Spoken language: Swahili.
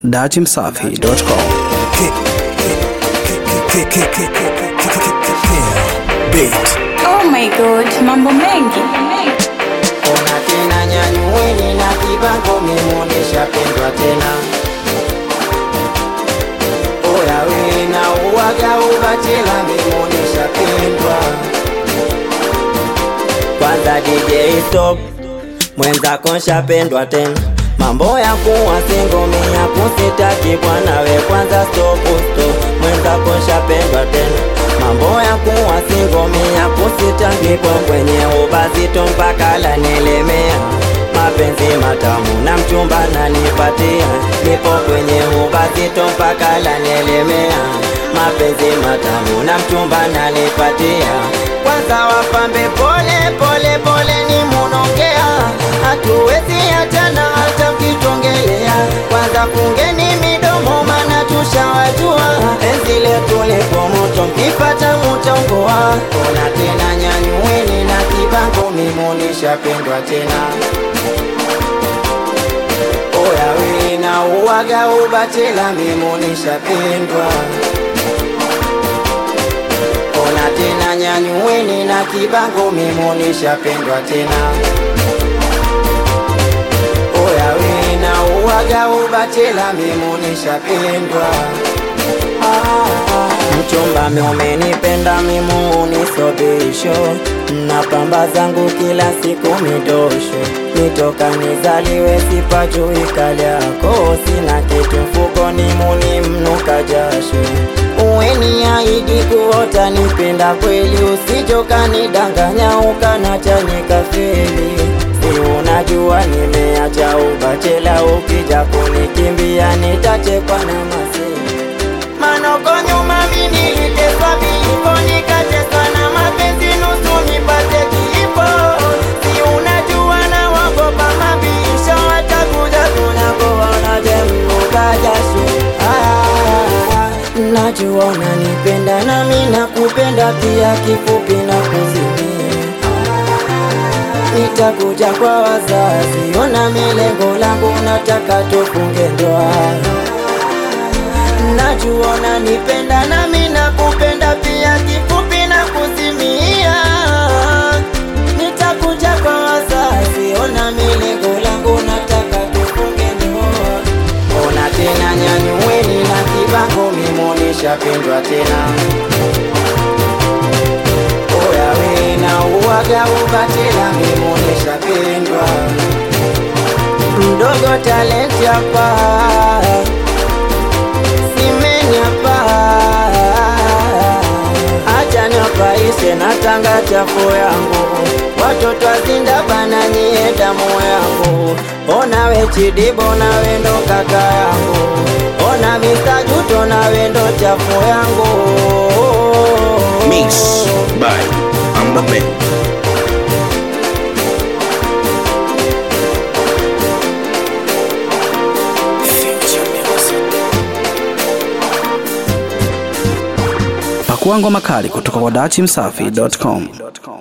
datimsafi.com. Oh my god, mambo mengi. Ona tena nyanyueni na kibango memuonesha pendwa tena Oya we na uwaga ubatela memuonesha pendwa Kwanza DJ stop mwenzako nshapendwa tena Mambo ya kuwa singome ya kusitaki bwana we kwanza stop stop mwenzako nshapendwa tena Mambo ya kuwa singome ya kusitaki kwa kwenye ubazito mpaka lanielemea Mapenzi matamu na mchumba nanipatia Nipo kwenye ubazito mpaka lanielemea Mapenzi matamu na mchumba nanipatia Kwanza wapambe pole pole pole ni munongea Hatuwezi achana hata mkitongelea Kwanza fungeni midomo mana tushawajua Enzi letu lipo moto mkipata mutongoa Ona tena nyanyueni na kibango mimunisha pendwa tena Oya we na uwaga ubatela mimunisha pendwa Ona tena nyanyueni na kibango mimunisha pendwa tena Oya we na uwaga ubatela mimunisha pendwa Mchumba mi umenipenda mimunisobisho na pamba zangu kila siku midosho nitoka nizaliwe sipajui kali yako sina kitu mfukoni muni mnuka jasho uweni aidi kuota nipenda kweli usijoka nidanganya ukanachanyika feli si unajua nimeacha ubachela ukija kunikimbia nitachekwa na maseli Manoko nyuma mimi niliteswa vipo nikateswa na mapenzi nusu nipate kifo Si unajua na wagopa mabisho watakuja tunakoona je mnuka jasho Ah, Najua unanipenda nami nakupenda pia kifupi na kuzimia Nitakuja kwa wazazi, ona milengo langu, nataka tufunge ndoa. Najua unanipenda nami nakupenda pia, kifupi na kuzimia. Nitakuja kwa wazazi, ona milengo langu, nataka tufunge ndoa. Ona tena nyanyueni na kibango, mimuonesha pendwa tena Oya we na uwaga ubatela mimuonesha pendwa Mdogo talenti hapa Simeni hapa Acha niwapaishe na tanga chafu yangu Watoto wazinda bana nyie damu yangu Ona we chidibo na wendo kaka yangu Ona Mr. Juto na wendo chafu yangu Mix by Ambabe. Pakua ngoma kali kutoka kwa datimsafi.com.